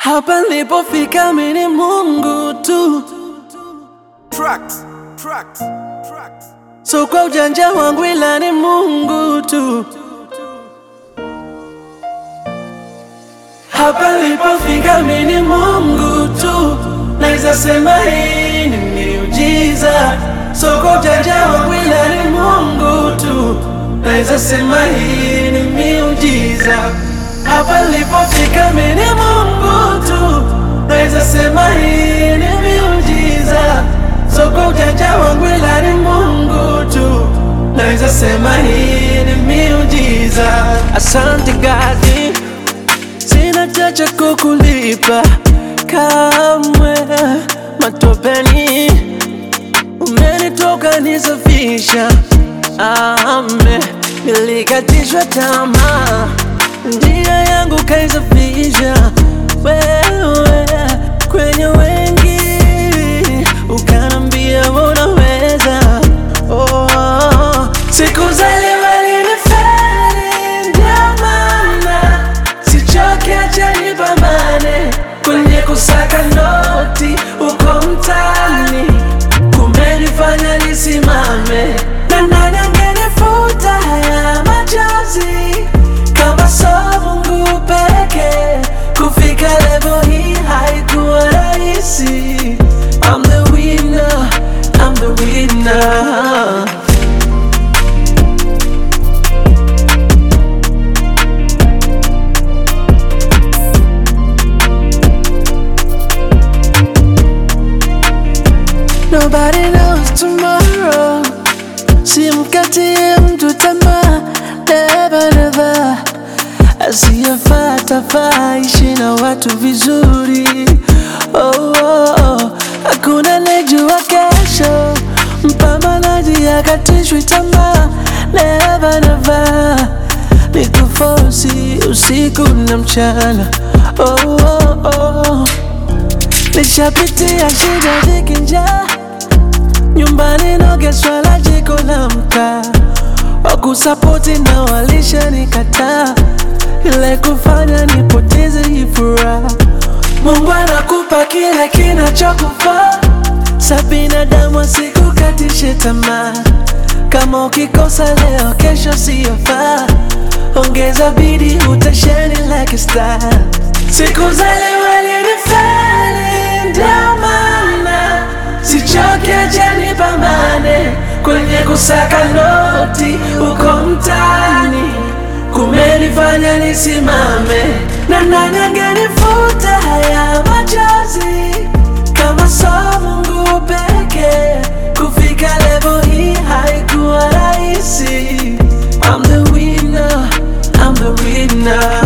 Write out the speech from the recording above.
Hapa nilipofika mimi ni Mungu tu, Tracks, tracks, tracks. so kwa ujanja wangu ila ni Mungu tu. Hapa nilipofika mimi ni Mungu tu, naweza sema hii ni miujiza. So kwa ujanja wangu ila ni Mungu tu, naweza sema hii ni miujiza. Hapa nilipofika mimi ni Mungu tu, naweza sema hii ni miujiza. So kwa ujanja wangu ila ni Mungu tu, naweza sema hii ni miujiza. Asante God. Sina chacha kukulipa kamwe, matopeni umenitoka nisafisha, ame nilikatishwa tamaa, njia yangu kaisafisha wewe kwenye wengi, ukanambia unaweza. Oh, siku za leo alinifeli, ndio maana sichoke, acha nipambane kwenye kusaka noti uko mtaani, kumenifanya nisimame, na nani angenifuta haya machozi kama so Mungu peke. Kufika level hii haikuwa rahisi. I'm the winner, I'm the winner. Nobody knows tomorrow. Simkatie mtu tamaa, never never. Asiyefata faa ishi na watu vizuri. Oh, oh, oh. Hakuna nejua kesho, mpambanaji akatishwi tamaa, never never. Nikufosi usiku na mchana. Oh, oh, oh. Nishapitia shida dhiki njaa nyumbani nogeswa la jiko la mkaa wakusapoti na walisha nikataa ile kufanya nipoteze hii furaha Mungu anakupa kile kinachokufaa sa binadamu asikukatishe tamaa kama ukikosa leo kesho siyofaa ongeza bidii utasheni like a star siku za leo alinifeli ndio maana sichoke acha nipambane kwenye kusaka noti uko mtaani kumenifanya nisimame na nani angenifuta haya machozi kama so Mungu peke kufika level hii haikuwa rahisi I'm the winner, I'm the winner